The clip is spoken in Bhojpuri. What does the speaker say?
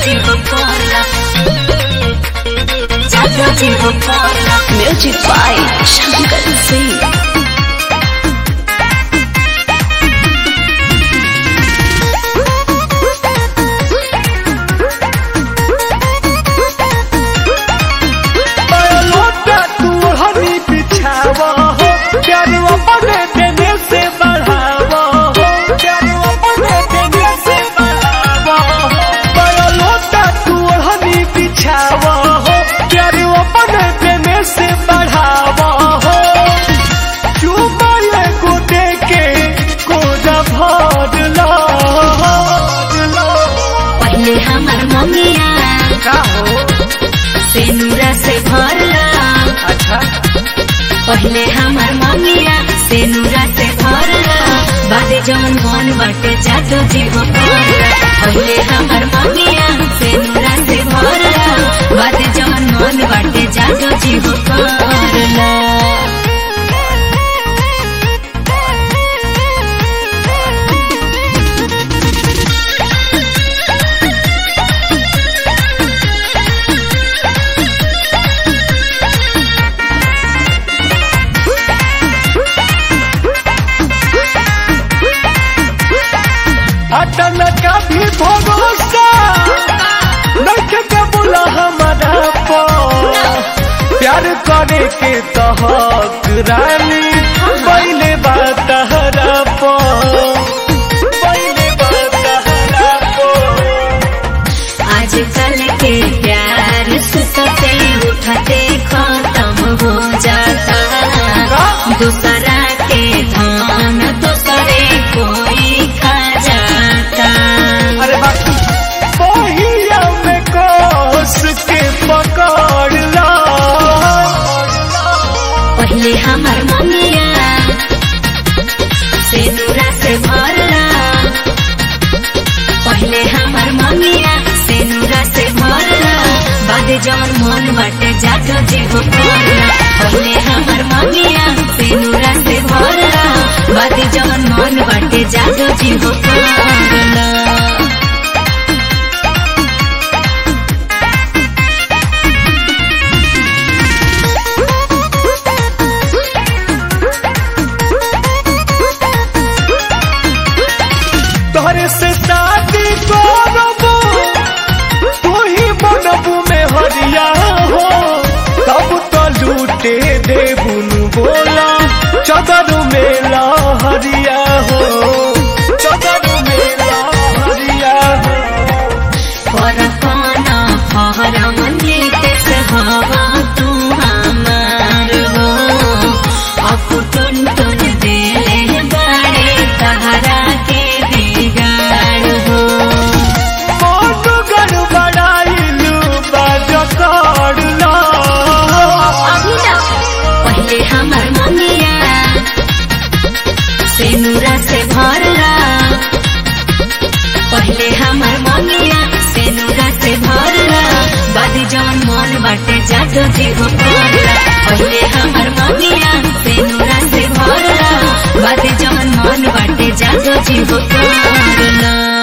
जीव कोला जादू जीव कोला म्यूजिक बाय शंकर सिंह लोटा तू हनी बिछावा हो प्यार अपने देने से बढ़ावा हो प्यार अपने देने से बढ़ावा हो लोटा तू हनी बिछावा हो प्यार अपने देने से बढ़ावा हो चुमा ये को दे के कोजा भर लो पहले हमार मम्मिया का हो सेनुरा से भरला अच्छा पहले हमार मम्मिया सेनुरा से भरला बादे जवन मन बाटे जादू जीव कोला पहले हमार मम्मिया सेनुरा से भरला बादे जवन मन बाटे जादू जीव कोला अटन का भी भरोसा नख के बोला हमारा पो प्यार करे के तो हक रानी पहले बात हरा पो पहले बात हरा पो आजकल के प्यार सुतते उठते खत्म हो जाता दूसरा के धान दूसरे कोई खा जाता अरे बाकी पहिया में कोस के पकड़ लो पहले हमार मम्मिया सेनुरा से भरला पहले हमार मम्मिया सेनुरा से भरला बाद जवन मन बाटे जादू जीव कोला पहले हमार मम्मिया सेनुरा से भरला बाद जवन मन बाटे जादू जीव कोला तोहरे से शादी करबो तू ही बनबू में हरिया हो तब तो लूटे देबुन बोला चदर में हरिया हो चदर में हरिया हो परपाना फहरम नीतेश हवा तू हमार हो अब टुन टुन देले बड़े तहरा के बिगाड़ हो मन गड़बड़ाइलू बाज कर लो अभी ना पहले हमार मम्मिया सेनुरा से भरला पहले हमार मम्मिया सेनुरा से भरला बाद जवन मन बाटे जादू जीव कोला पहले हमार मम्मिया सेनुरा से भरला बाद जवन मन बाटे जादू जीव कोला